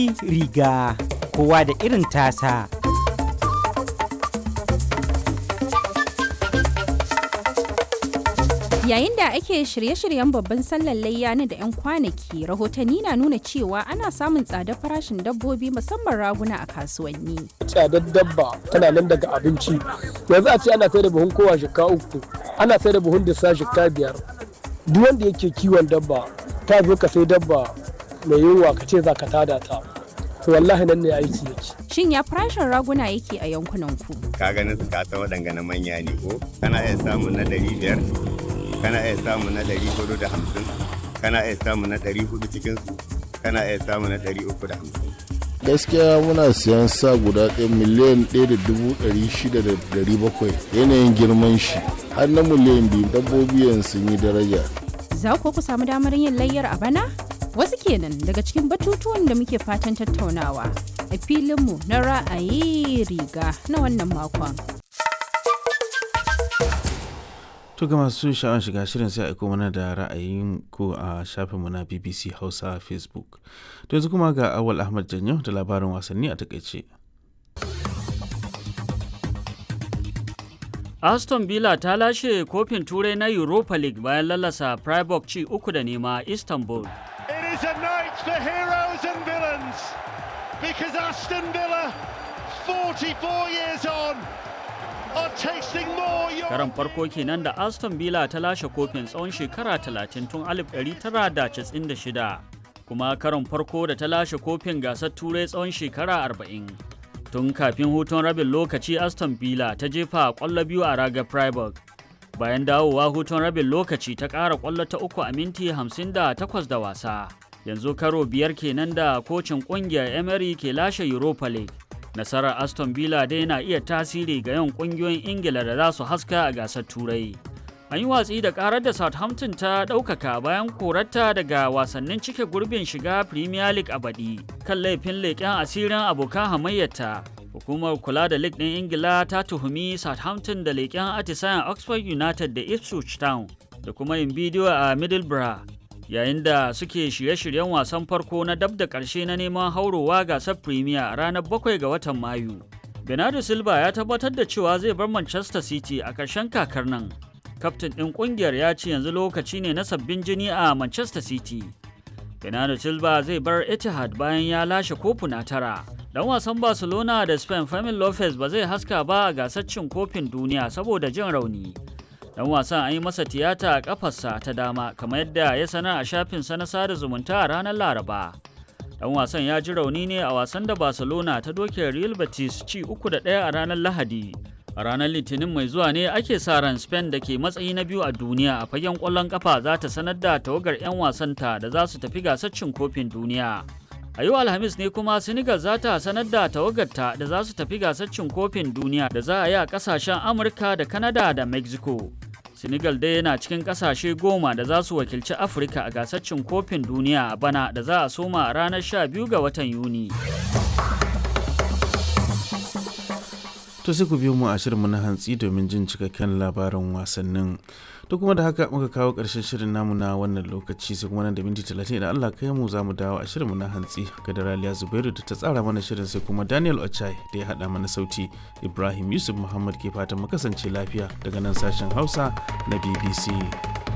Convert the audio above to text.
ra'ayi riga kowa da irin tasa. Yayin da ake shirye-shiryen babban sallar layya na da 'yan kwanaki, rahotanni na nuna cewa ana samun tsadar farashin dabbobi musamman raguna a kasuwanni. Tsadar dabba tana nan daga abinci. Yanzu a ce ana sai da buhun kowa shika uku, ana sai da buhun disa shika biyar. Duk wanda yake kiwon dabba, ta zo ka sai dabba mai yunwa ka ce za ka tada ta. To wallahi nan ne aiki yake. Shin ya farashin raguna yake a yankunan ku? Ka ganin su ka san waɗanga na manya ne ko? Kana iya samun na ɗari biyar, kana iya samu na ɗari hudu da hamsin kana iya samu na ɗari hudu cikinsu kana iya samu na ɗari uku da hamsin. gaskiya muna siyan sa guda ɗaya miliyan ɗaya da dubu ɗari shida da ɗari bakwai yanayin girman shi har na miliyan biyu dabbobi yanzu sun yi daraja Za ku ku samu damar yin layyar a bana? Wasu kenan daga cikin batutuwan da muke fatan tattaunawa a filinmu na ra'ayi riga na wannan makon. To ga masu sha'awar shiga shirin sai aiko mana da ra'ayin ku a shafinmu na BBC Hausa Facebook. To yanzu kuma ga Awal Ahmad Janyo da labarin wasanni a takaice. Aston Villa ta lashe kofin turai na Europa League bayan lalasa Freiburg ci uku da nema Istanbul. It is a night for heroes and villains because Aston Villa, 44 years on, are tasting more. Karan farko kenan da Aston Villa ta lashe kofin tsawon shekara 30 tun 1996 kuma karon farko da ta lashe kofin gasar turai tsawon shekara 40. Tun kafin hutun rabin lokaci Aston Villa ta jefa kwallo biyu a raga Freiburg. Bayan dawowa hutun rabin lokaci ta ƙara kwallo ta uku a minti 58 da wasa. Yanzu karo biyar kenan da kocin ƙungiyar Emery ke lashe Europa League. nasarar aston villa dai na iya tasiri ga yawan kungiyoyin ingila da za su haska a gasar turai an yi watsi da karar da southampton ta ɗaukaka bayan korarta daga wasannin cike gurbin shiga premier league a baɗi kan laifin leƙen asirin abokan hamayyarta hukumar kula da league ɗin ingila ta tuhumi southampton da leƙen atisayen oxford united da ipswich town da kuma yin bidiyo a middlesbrough yayin da suke shirye-shiryen wasan farko na dab da ƙarshe na neman haurowa gasar premier a ranar 7 ga watan mayu bernardo silva ya tabbatar da cewa zai bar manchester city a ƙarshen kakar nan kaftin ɗin ƙungiyar ya ce yanzu lokaci ne na sabbin jini a manchester city bernardo silva zai bar etihad bayan ya lashe kofuna tara dan wasan barcelona da spain Fermin lopez ba zai haska ba a gasar cin kofin duniya saboda jin rauni dan wasan an yi masa tiyata a kafarsa ta dama kamar yadda ya sanar a shafinsa na sada zumunta a ranar laraba dan wasan ya ji rauni ne a wasan da barcelona ta doke real betis ci uku da ɗaya a ranar lahadi a ranar litinin mai zuwa ne ake sa ran spain da ke matsayi na biyu a duniya a fagen ƙwallon kafa za ta sanar da tawagar 'yan wasanta da za su tafi gasar cin kofin duniya a yau alhamis ne kuma senegal za ta sanar da tawagarta da za su tafi gasar cin kofin duniya da za a yi a kasashen amurka da canada da mexico senegal dai yana cikin kasashe goma da za su wakilci afirka a gasar cin kofin duniya a bana da za a soma a ranar 12 ga watan yuni To sai ku biyo mu a shirinmu na hantsi domin jin cikakken labarin wasannin. To kuma da haka muka kawo ƙarshen shirin namu na wannan lokaci sai kuma nan da minti talatin idan Allah kai mu za mu dawo a shirinmu na hantsi ga Daraliya Zubairu da ta tsara mana shirin sai kuma Daniel Ochai da ya haɗa mana sauti Ibrahim Yusuf Muhammad ke fatan mu kasance lafiya daga nan sashen Hausa na BBC.